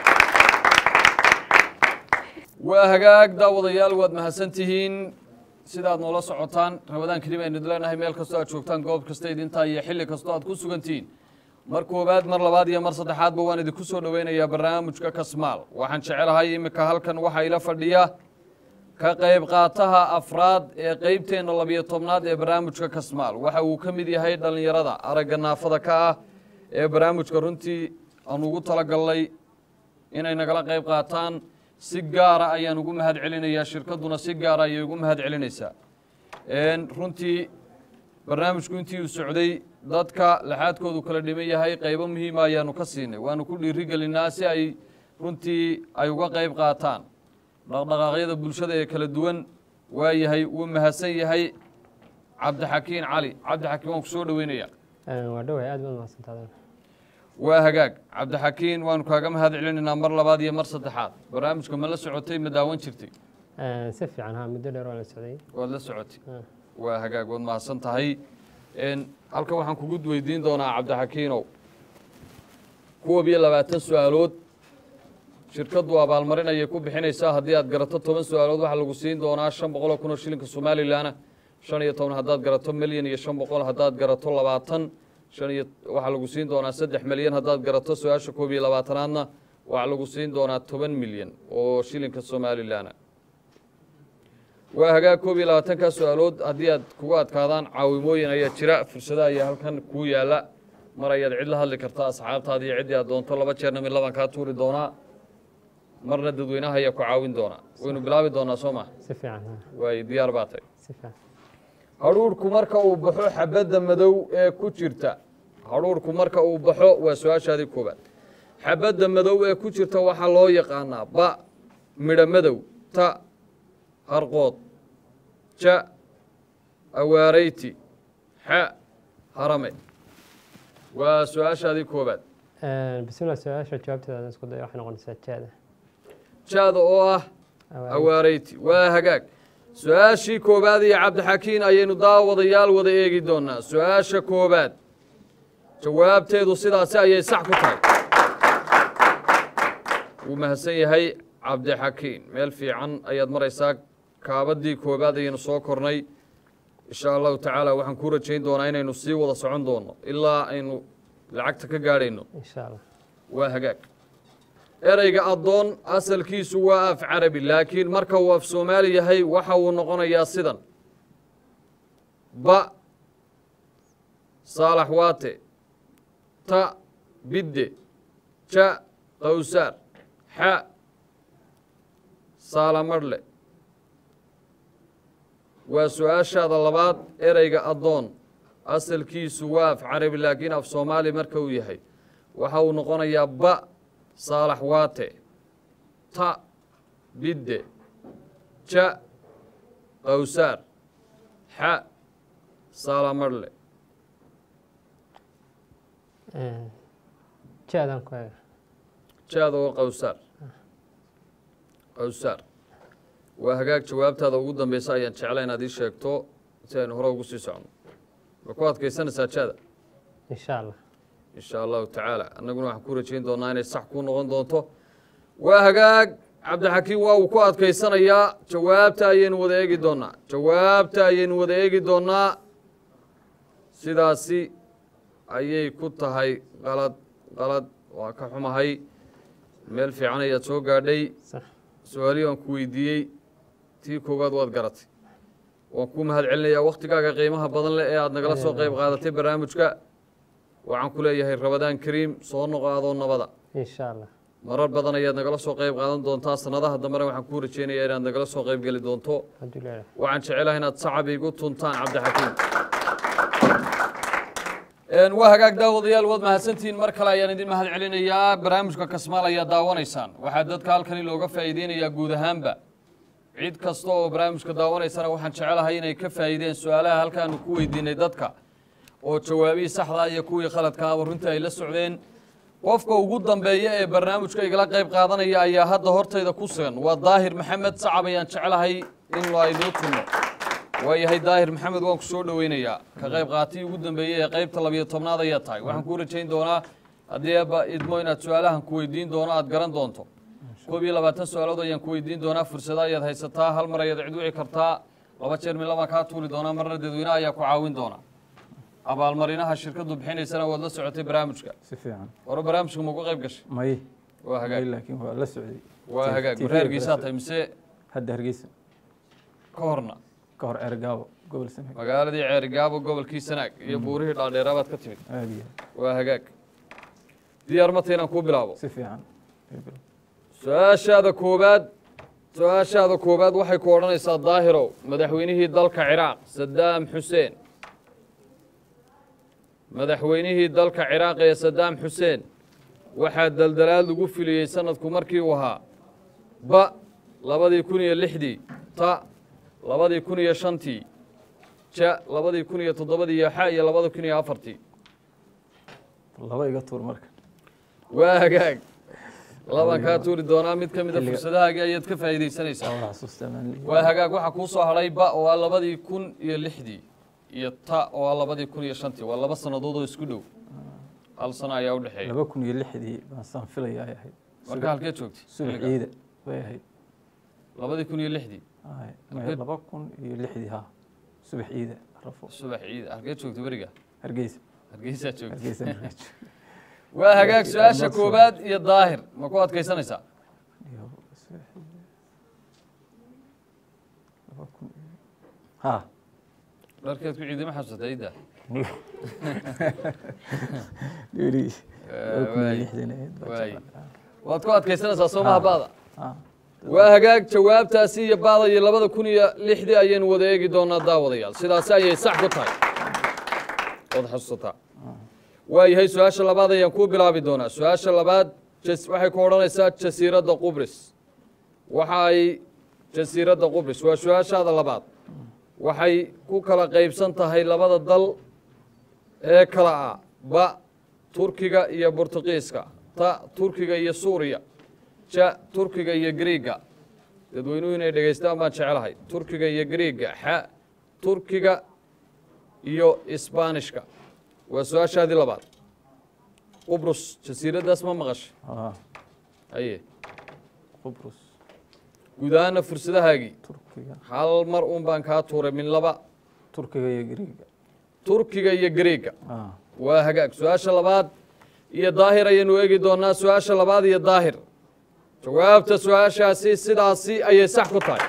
Speaker 1: waa hagaag daawadayaal waad mahadsan tihiin sidaad noola socotaan rabadaan kadib aynu idin leenahay meel kastoo aad joogtaan goob kasta idintaa iyo xilli kastoo aad ku sugan tihiin mar koowaad mar labaad iyo mar saddexaadba waan idinku soo dhoweynayaa barnaamijka kasmaal waxaan jecelahay iminka halkan waxaa ila fadhiya ka qayb qaataha afraad ee qeybteenna labiyo tobnaad ee barnaamijka kasmaal waxa uu ka mid yahay dhallinyarada aragga naafada ka ah ee barnaamijka runtii aan ugu talagalnay inay nagala qayb qaataan si gaara ayaan ugu mahad celinayaa shirkadduna si gaara ayay ugu mahad celinaysaa runtii barnaamijku intii uu socday dadka laxaadkoodu kala dhiman yahay qaybo muhiima ayaanu ka siinay waanu ku dhiiri gelinaa si ay runtii ay uga qayb qaataan dhaqdhaqaaqyada bulshada ee kala duwan waa yahay wuu mahadsan yahay cabdixakiin cali cabdixakiin waan ku soo dhoweynayaa
Speaker 4: waa dhoway aad baad mahadsantaadaan
Speaker 1: waa hagaag cabdixakiin waanu kaaga mahad celinaynaa mar labaad iyo mar saddexaad barnaamijka ma la socotay ma daawan jirtay
Speaker 4: si fiican ha muddo dheer waa la socday
Speaker 1: waad la socotay
Speaker 4: Ah.
Speaker 1: waa hagaag waad mahadsan tahay n halkan waxaan kugu weydiin doonaa cabdixakiinow kuwab iyo labaatan su-aalood shirkaddu abaalmarin ayay ku bixinaysaa haddii aad garato toban su-aalood waxaa lagu siin doonaa shan boqoloo kun oo shilinka somalilanna shan iyo toban haddaad garato milyan iyo shan boqol haddaad garato labaatan shan iyo waxaa lagu siin doonaa saddex milyan haddaad garato su-aasha koob iyo labaatanaadna waxaa lagu siin doonaa toban milyan oo shilinka somalilanna waa hagaag koob iyo labaatankaa su-aalood haddii aad kugu adkaadaan caawimooyin ayaa jira fursada ayaa halkan kuu yaala mar ayaad cid la hadli kartaa asxaabtaada iyo ciddii aad doonto laba jeerna mid labaan kaa tuuri doonaa marna dadweynaha ayaa ku caawin doonaa waynu bilaabi doonaa soo ma
Speaker 4: si fiican ha
Speaker 1: waay diyaar baa tay
Speaker 4: si fiican
Speaker 1: hadhuurhku marka uu baxo xabadda madow ee ku jirta hadhuurhku marka uu baxo waa su-aashaadii koobaad xabadda madow ee ku jirta waxaa loo yaqaanaa ba midho madow ta harqood ja awaarayti xa harame waa su-aashaadii koobaad
Speaker 4: bismillah su-aasha jawaabteeda aan isku dayo waxay noqonaysaa jaada
Speaker 1: jaada oo ah awaarayti waa hagaag su-aashii koobaad iyo cabdixakiin ayaynu daawadayaal wada eegi doonaa su-aasha koobaad jawaabteedu sidaasi ayay sax ku tahay wuu mahadsan yahay cabdixakiin meel fiican ayaad maraysaa kaabadii koobaad ayaynu soo kornay insha allahu tacaala waxaan kuu rajayn doonaa inaynu sii wada socon doono ilaa aynu lacagta ka gaadhayno
Speaker 4: insha allah
Speaker 1: waa hagaag ereyga addoon asalkiisu waa af carabi laakiin marka uu af soomaali yahay waxa uu noqonayaa sidan ba saalax waate ta bidde ja qawsaar xa saalamarhle waa su-aashaada labaad ereyga addoon asalkiisu waa af carabi laakiin af soomaali marka uu yahay waxa uu noqonayaa ba saalax waate ta bidde ja qawsaar xa saalamarhle
Speaker 4: jaadaan ku eega
Speaker 1: jaada oo qawsaar qawsaar waa hagaag jawaabtaada ugu dambeysa ayaan jecla inaad ii sheegto si aynu hore ugu sii socno ma ku adkaysanaysaa jaada
Speaker 4: insha allah
Speaker 1: insha allahu tacaala annaguna waxaan ku rajayn doonaa inay sax kuu noqon doonto waa hagaag cabdixakiim waa uu ku adkaysanayaa jawaabta ayaynu wada eegi doonaa jawaabta ayaynu wada eegi doonaa sidaasi ayay ku tahay qalad qalad waa ka xumahay meel fiican ayaad soo gaadhay
Speaker 4: sax
Speaker 1: su-aalihii waan ku weydiiyey tii koowaad waad garatay waan ku mahad celinayaa wakhtigaaga qiimaha badan leh ee aad nagala soo qayb qaadatay barnaamijka waxaan ku leeyahay rabadaan kariim soo noqo adoo nabada
Speaker 4: insha allah
Speaker 1: marar badan ayaad nagala soo qayb qaadan doontaa sanadaha dambena waxaan kuu rajeynayaa inaad nagala soo qayb geli doonto
Speaker 4: hadduu leeyahay
Speaker 1: waxaan jecelahay inaad sacab igu tuntaan cabdixakiim waa hagaag daawadayaal waad mahadsantihiin mar kale ayaan idin mahad celinayaa barnaamijka kasmaal ayaa daawanaysaan waxaa dadka halkani looga faa'iideynayaa guud ahaanba cid kasta oo barnaamijka daawanaysana waxaan jecelahay inay ka faa'iideen su-aalaha halkaanu ku weydiinay dadka oo jawaabihii saxda iyo kuwii khaladkaaba runtii ay la socdeen qofka ugu dambeeya ee barnaamijka igala qayb qaadanaya ayaa hadda hortayda ku sugan waa daahir maxamed sacab ayaan jecelahay in aynoo tunno waayahay daahir maxamed waan ku soo dhoweynayaa ka qayb qaatay ugu dambeeyey ee qaybta labiyo tobnaad ayaa tahay waxaan kuu rajayn doonaa haddii eebba idmo inaad su-aalahan ku weydiin doono aad garan doonto koob iyo labaatan su-aalood ayaan ku weydiin doonaa fursada ayaad haysataa hal mar ayaad cid wici kartaa laba jeer mid labaan kaa tuuri doonaa marna dadweyne ayaa ku caawin doona abaalmarinaha shirkadu bixinaysana waad la socotay barnaamijka
Speaker 5: si fiican
Speaker 1: hore barnaamijka ma uga qayb gashay
Speaker 5: may
Speaker 1: waa
Speaker 5: may
Speaker 1: hagaag
Speaker 5: laakiin waa la socday
Speaker 1: waa hagaag
Speaker 5: TV
Speaker 1: warre hargeysaa tahay mise
Speaker 5: hadda hargeysa
Speaker 1: ka horna
Speaker 5: ka hor ergaabo gobol sanaag
Speaker 1: magaaladii ceerigaabo gobolkii sanaag iyo buurihii dhaadheeraa baad ka timid
Speaker 5: aada iyo
Speaker 1: waa hagaag diyaar mata inaan kuu bilaabo
Speaker 5: si fiican Ebil.
Speaker 1: su-aashaada koowaad su-aashaada koowaad waxay ku odhanaysaa daahirow madaxweynihii dalka ciraaq sadaam xuseen madaxweynihii dalka ciraaq ee sadaam xuseen waxaa daldalaad lagu filiyey sanadku markii uu ahaa ba labadii kun iyo lixdii ta labadii kun iyo shantii ja labadii kun iyo toddobadii iyo xa iyo labada kun iyo afartii
Speaker 5: laba iga tuur marka
Speaker 1: waa hagaag labaan kaa tuuri doonaa mid ka mida
Speaker 5: Xilliga-
Speaker 1: fursadahaaga ayaad ka faa'iidaysanaysaa
Speaker 5: waa xasuustaa maalin
Speaker 1: waa hagaag waxaa kuu soo hadhay ba oo ah labadii kun iyo lixdii iyo ta oo ah labadii kun iyo shantii waa laba sannadood oo isku dhow hal sano ayaa u dhexeeya
Speaker 5: laba kun iyo lixdii baan saan filaya ay ahayd
Speaker 1: marka halkee joogtay
Speaker 5: subax
Speaker 1: xilligaa?
Speaker 5: ciida way ahayd
Speaker 1: labadii kun iyo lixdii
Speaker 5: Ay,
Speaker 1: Halkee-
Speaker 5: maya laba kun iyo lixdii ha subax ciida rafo
Speaker 1: subax ciid halkee joogtay beriga
Speaker 5: hargeysa
Speaker 1: hargeysaa joogtay
Speaker 5: hargeysa markaa
Speaker 1: waa hagaag su-aasha
Speaker 5: Iyo-
Speaker 1: koowaad iyo daahir ma ku adkaysanaysaa
Speaker 5: iyo subax ciida laba kun iyo ha
Speaker 1: dharkeed ku ciidama xasuusatay idda
Speaker 5: weli
Speaker 1: Eh,
Speaker 5: laba kun iyo
Speaker 1: waay.
Speaker 5: lixdan ahayd baa
Speaker 1: waay.
Speaker 5: jeclaa.
Speaker 1: waad ku adkaysanaysaa soomaha baada
Speaker 5: Ah,
Speaker 1: waa hagaag jawaabtaasi iyo baada iyo labada kun iyo lixdii ayaynu wada eegi doonaa daawadayaal sidaasi ayay sax ku tahay waad xasuusataa waa yahay su-aasha labaad ayaan kuu bilaabi doonaa su-aasha labaad jas- waxay ku odhanaysaa jasiiradda qubris waxa ay jasiiradda qubrus waa su-aashaada labaad waxay ku kala qaybsan tahay labada dal ee kala ah ba turkiga iyo bortuqiiska ta turkiga iyo suuriya ja turkiga iyo griiga dadweynuhu inay dhegaystaan baan jecelahay turkiga iyo griiga xa turkiga iyo isbaanishka waa su-aashaadii labaad qubrus jasiiraddaas ma maqashay
Speaker 5: haa
Speaker 1: haye
Speaker 5: qubrus
Speaker 1: guud ahaana fursadahaagii
Speaker 5: turkiga
Speaker 1: hal mar un baan kaa tuuray min laba
Speaker 5: turkiga iyo griiga
Speaker 1: turkiga iyo griiga
Speaker 5: haa
Speaker 1: waa hagaag su-aasha labaad iyo daahir ayaynu eegi doonaa su-aasha labaad iyo daahir jawaabta su-aashaasi sidaasi ayay sax ku tahay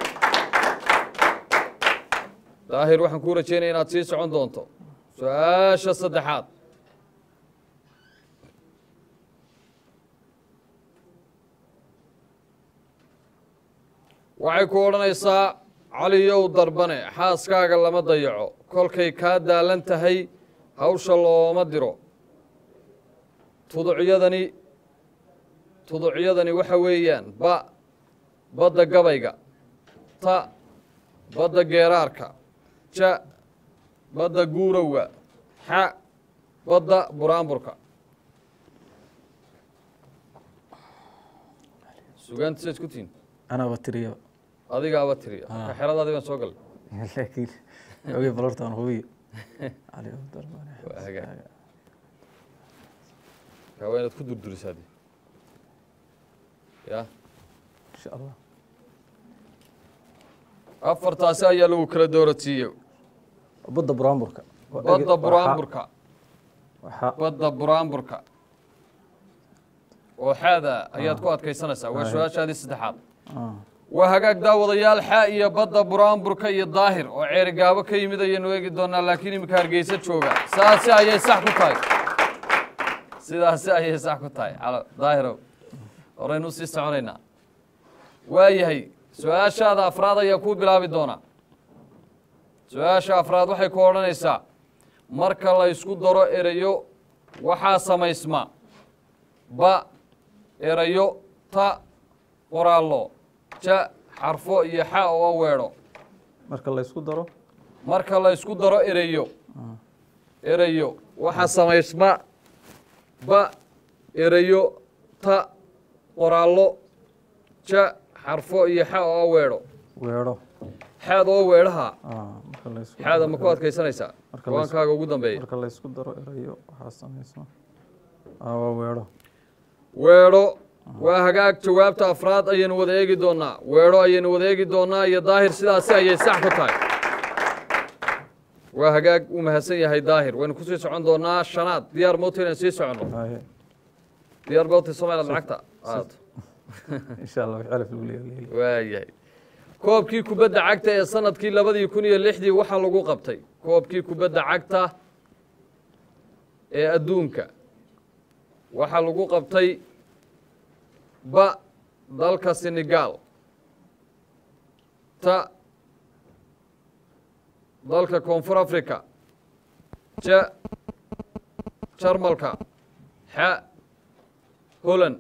Speaker 1: daahir waxaan kuu rajeynaya inaad sii socon doonto su-aasha saddexaad waxay ku odhanaysaa caliyow darbane xaaskaaga lama dayaco kolkay kaa daalan tahay hawsha looma diro tuducyadani tuducyadani waxa weeyaan ba badda gabayga ta badda geeraarka ja badda guurowga xa badda buraanburka sugaanta sayd ku tihin
Speaker 5: anaaba tiriya
Speaker 1: adigaaba tiriya
Speaker 5: Ah.
Speaker 1: ka xeradaadii baan soo galay
Speaker 5: laakiin oge balortaan hubiyo cali abdurrahmaan
Speaker 1: Waa hagaag. kaa waa inaad ku durdurisaa dee ya
Speaker 5: insha allah
Speaker 1: afartaasi ayaa lagu kala dooratiiyey
Speaker 5: badda buraanburka
Speaker 1: badda buraanburka
Speaker 5: waxaa
Speaker 1: badda buraanburka oo xaada ayaad ku adkaysanaysaa waa
Speaker 5: Ah.
Speaker 1: su-aashaadii saddexaad
Speaker 5: ah,
Speaker 1: waa hagaag daawadayaal xaa iyo badda buraanburka iyo daahir oo ceerigaabo ka yimid ayaynu eegi doonaa laakiin iminka hargeysa jooga saasi ayay sax ku tahay sidaasi ayay sax ku tahay calo daahirow horaynu usii soconaynaa waayahay su-aashaada afraad ayaa kuu bilaabi doonaa su-aasha afraad waxay ku odhanaysaa marka la ysku daro erayo waxaa samaysma ba erayo ta qoraallo ja xarfo iyo xa oo weedho
Speaker 5: marka la isku daro
Speaker 1: marka la ysku daro erayo erayo waxaa samaysma ba erayo ta qoraallo ja xarfo iyo xa oo weedho
Speaker 5: weedho
Speaker 1: xaad oo weedhaha
Speaker 5: ah, marka la isku
Speaker 1: xaada
Speaker 5: daro
Speaker 1: ma ku adkaysanaysaa
Speaker 5: Marka la is-
Speaker 1: go-aankaaga ugu dambeeya
Speaker 5: marka la isku daro erayo waxaa samaysma ah, waa weedho
Speaker 1: weedho waa hagaag jawaabta afraad ayaynu wada eegi doonaa weedho ayaynu wada eegi doonaa iyo daahir sidaasi ayay sax ku tahay waa hagaag uu mahadsan yahay daahir waynu kusii socon doonaa shanaad diyaar mowta inaan sii soconno
Speaker 5: haye
Speaker 1: diyaar mowta somaliland lacagta aato
Speaker 5: insha allah wix calaf lagu leeyahay
Speaker 1: waayahay koobkii kubadda cagta ee sanadkii labadii kun iyo lixdii waxaa lagu qabtay koobkii kubadda cagta ee adduunka waxaa lagu qabtay ba dalka senegal ta dalka koonfur africa ja jarmalka xa holland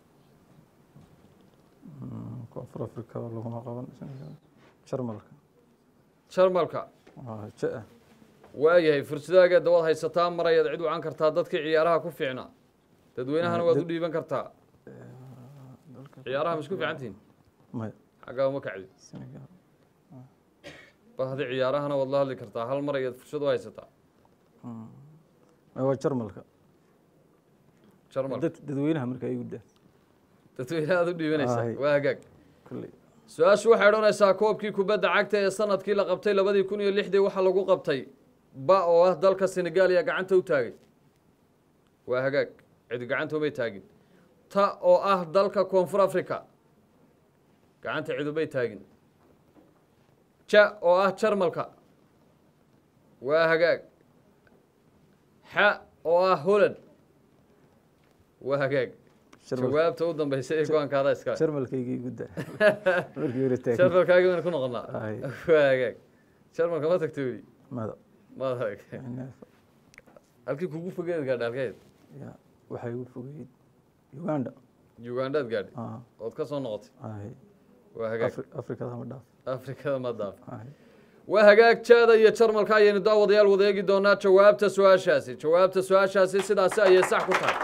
Speaker 5: koonfur africa laguma qaban Senegal. jarmalka
Speaker 1: jarmalka
Speaker 5: waa ja
Speaker 1: waayahay fursadaaga dawaad haysataa mar ayaad cid wacan kartaa dadkii ciyaaraha ku fiicnaa dadweynahana waad u dhiiban kartaa ciyaaraha ma isku fiican tihiin
Speaker 5: maya
Speaker 1: xaggaa uma kacdi
Speaker 5: Senegal
Speaker 1: bahdi ciyaarahana waad la hadli kartaa hal mar ayaad fursad u haysataa
Speaker 5: maya waa jarmalka
Speaker 1: jarmal
Speaker 5: dad dadweynaha marka ay guddaa
Speaker 1: dadweyne aad u dhiibanaysaa
Speaker 5: Ahay.
Speaker 1: waa hagaag
Speaker 5: kulley
Speaker 1: su-aashu waxay odhanaysaa koobkii kubadda cagta ee sanadkii la qabtay labadii kun iyo lixdii waxaa lagu qabtay ba oo ah dalka senegal ayaa gacanta u taagay waa hagaag cidi gacanta umay taagin ta oo ah dalka koonfur africa gacanta cidumay taagin ja oo ah jarmalka waa hagaag xa oo ah holland waa hagaag
Speaker 5: Jarmal-
Speaker 1: jawaabta u dambaysa ee go-aankaada iskale
Speaker 5: jarmalkaygii guddaa markii hore taagay
Speaker 1: jarmalkaagi baynu ku noqonnaa
Speaker 5: Aye.
Speaker 1: waa hagaag jarmalka ma tagta weli
Speaker 5: mada
Speaker 1: maad arag halkii kugu fogeed gaadha halkeed
Speaker 5: ya waxay ugu fogeyd uganda
Speaker 1: ugandaad gaadhay
Speaker 5: ah
Speaker 1: ood ka soo noqotay
Speaker 5: ahay
Speaker 1: waa hagaag
Speaker 5: Afri- afrikada ma dhaaf
Speaker 1: afrikada ma daaf
Speaker 5: Hay.
Speaker 1: waa hagaag jaada iyo jarmalka ayaynu daawadayaal wadeegi doonaa jawaabta su-aashaasi jawaabta su-aashaasi sidaasi ayay sax ku tahay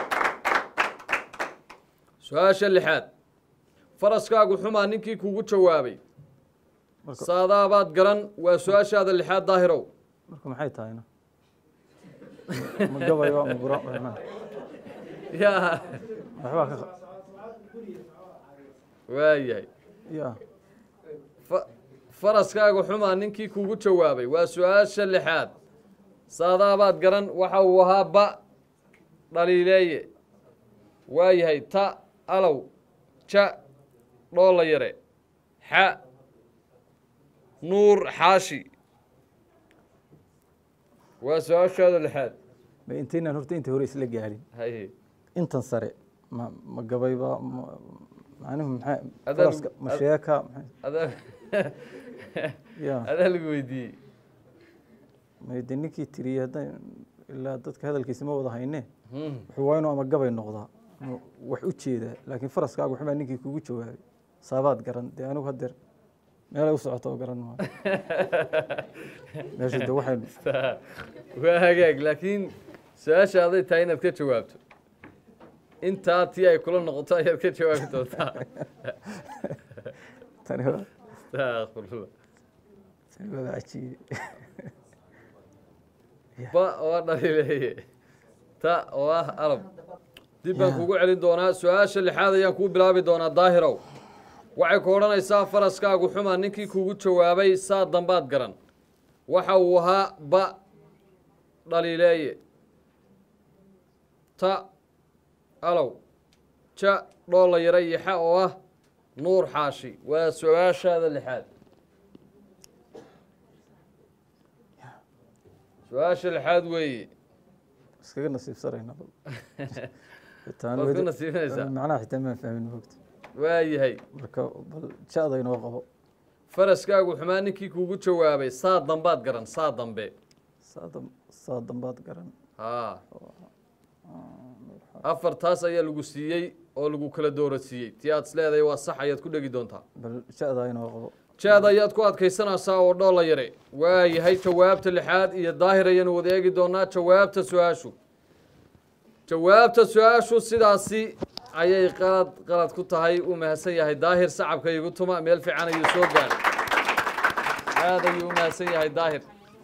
Speaker 1: su-aasha lixaad faraskaagu xumaa ninkii kugu jawaabay
Speaker 5: Marka-
Speaker 1: saadaabaad garan waa su-aashaada lixaad daahirow
Speaker 5: marka maxay tahayna ma gabayo ma gura ma-
Speaker 1: yaa
Speaker 5: waxbaa ka
Speaker 1: waayahay
Speaker 5: ya
Speaker 1: fa- faraskaagu xumaa ninkii kugu jawaabay waa su-aasha lixaad saadaabaad garan waxa uu ahaa ba dhaliileeye waayahay ta alow ja dhoola yare xa nuur xaashi waa su-aashaada lixaad
Speaker 5: ma intaynaan horta inta hore isla gaarin
Speaker 1: haye
Speaker 5: intan sare ma ma gabayba ma- macnuhu maxay
Speaker 1: Adaa-
Speaker 5: faraska ma sheeka maxay
Speaker 1: adaa
Speaker 5: ya
Speaker 1: adaa lagu weydiiyey
Speaker 5: may de ninkii tiriyey hadday ilaa dadka hadalkiisa ma wada hayne
Speaker 1: Hmm.
Speaker 5: wuxuu waa inuu ama gabay noqdaa ama wax u jeedaa laakiin faraskaagu waxbaa ninkii kugu jawaabay saabaad garan dee anigu hadeer meelay u socoto oo garan maa meesha de waxay
Speaker 1: waa hagaag laakiin su-aasha aday tahay inaad ka jawaabto intaa tii ay kula noqoto ayaad ka jawaabi doontaa
Speaker 5: tani waa
Speaker 1: astaaqfirullah
Speaker 5: tani waa cajiibe
Speaker 1: ba oo dhaliileeye ta oo ah alab dib baan kugu celin doonaa su-aasha lixaad ayaan kuu bilaabi doonaa daahirow waxay ku odhanaysaa faraskaagu xumaa ninkii kugu jawaabay saa dambaad garan waxa uu ahaa ba dhaliileeye ta alow ja dhoola yara iyo xa oo ah nuur xaashi waa su-aashaada lixaad su-aasha lixaad weeye
Speaker 5: iskaga nasiibsanayna bal Taan
Speaker 1: waad ku
Speaker 5: weli-
Speaker 1: nasiibinaysaa
Speaker 5: macnaha xitaa maan fahmin mogta
Speaker 1: waayahay
Speaker 5: marka bal ja-da inoo qabo
Speaker 1: faraskaagu xumaa ninkii kugu jawaabay saa dambaad garan saa dambe
Speaker 5: saa dam- saa dambaad garan
Speaker 1: haa afartaas ayaa lagu siiyey oo lagu kala doorasiiyey tii aad isleedahay waa sax ayaad ku dhegi doontaa
Speaker 5: bal ja-da inoo qabo
Speaker 1: jaad ayaad ku adkaysanaysaa oo dhoola yare waayahay jawaabta lixaad iyo daahir ayaanu wada eegi doonaa jawaabta su-aashu jawaabta su-aashu sidaasi ayay qalad qalad ku tahay uu mahadsan yahay daahir sacabka igu tuma meel fiican ayuu soo gaaray aad ayuu u mahadsan yahay daahir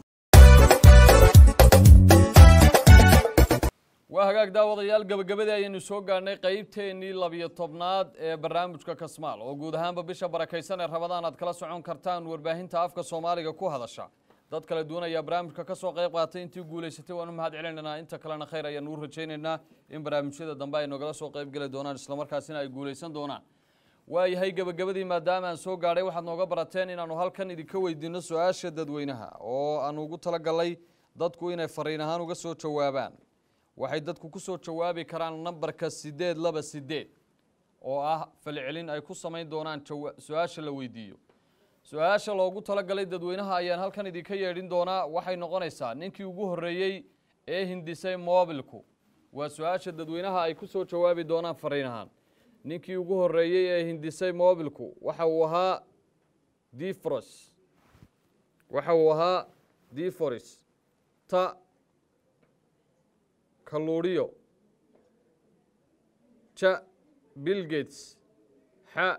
Speaker 1: waa hagaag daawadayaal gabagabadii ayaynu soo gaadhnay qeybteennii labiyo tobnaad ee barnaamijka kasmaal oo guud ahaanba bisha barakaysan ee rabadaan aad kala socon kartaan warbaahinta afka soomaaliga ku hadasha dad kala duwan ayaa barnaamijka ka soo qayb qaatay intii guulaysatay waan u mahad celinaynaa inta kalena khayr ayaanu u rajaynaynaa in barnaamijyada dambe ay nogala soo qayb geli doonaan islamarkaasina ay guulaysan doonaan waayahay gebagabadii maadaama aan soo gaadhay waxaad nooga barateen inaanu halkan idinka weydiino su-aasha dadweynaha oo aanu ugu talagalay dadku inay fariin ahaan uga soo jawaabaan waxay dadku ku soo jawaabi karaan nambarka sideed laba sideed oo ah falcelin ay ku samayn doonaan jawa- su-aasha la weydiiyo su-aasha loogu talagalay dadweynaha ayaan halkan idinka yeedhin doonaa waxay noqonaysaa ninkii ugu horreeyey ee hindisay moobilku waa su-aasha dadweynaha ay ku soo jawaabi doonaan fariin ahaan ninkii ugu horreeyey ee hindisay moobilku waxa uu ahaa difros waxa uu ahaa diforis ta kaluuriyo ja bill gates xa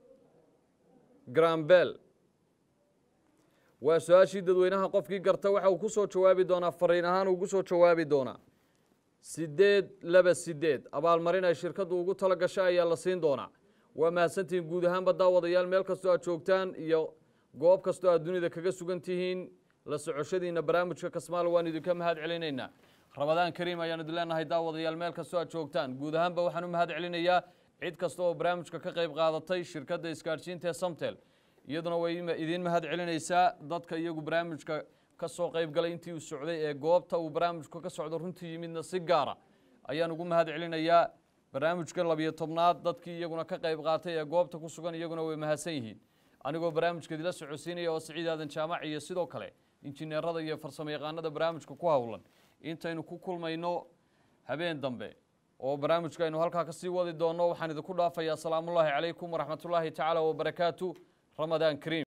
Speaker 1: grambel waa su-aashii dadweynaha qofkii garta waxa uu ku soo jawaabi doonaa fariin ahaan ugu soo jawaabi doonaa sideed laba sideed abaalmarin ay shirkaddu ugu tala gashay ayaa la siin doonaa waa mahadsantihiin guud ahaanba daawadayaal meel kastoo aad joogtaan iyo goob kastoo aad dunida kaga sugan tihiin la socoshadiina barnaamijka kasmaal waan idinka mahad celinaynaa rabadaan kariim ayaan idin leenahay daawadayaal meel kastoo aad joogtaan guud ahaanba waxaan u mahad celinayaa cid kasta oo barnaamijka ka qayb qaadatay shirkadda isgaadhsiinta ee samtel iyaduna way ima- idiin mahad celinaysaa dadka iyagu barnaamijka ka soo qayb galay intii uu socday ee goobta uu barnaamijku ka socdo runtii yimidna si gaara ayaan ugu mahad celinayaa barnaamijka labiyo tobnaad dadkii iyaguna ka qayb qaatay ee goobta ku sugan iyaguna way mahadsan yihiin anigoo barnaamijka idila socodsiinaya oo siciid aadan jaamac iyo sidoo kale injineerada iyo farsamo yaqaanada barnaamijka ku howlan intaynu ku kulmayno habeen dambe oo barnaamijka aynu halkaa kasii wadi doono waxaan idinku dhaafayaa asalaamullaahi calaykum waraxmatullaahi tacaala wabarakaatu ramadaan kariim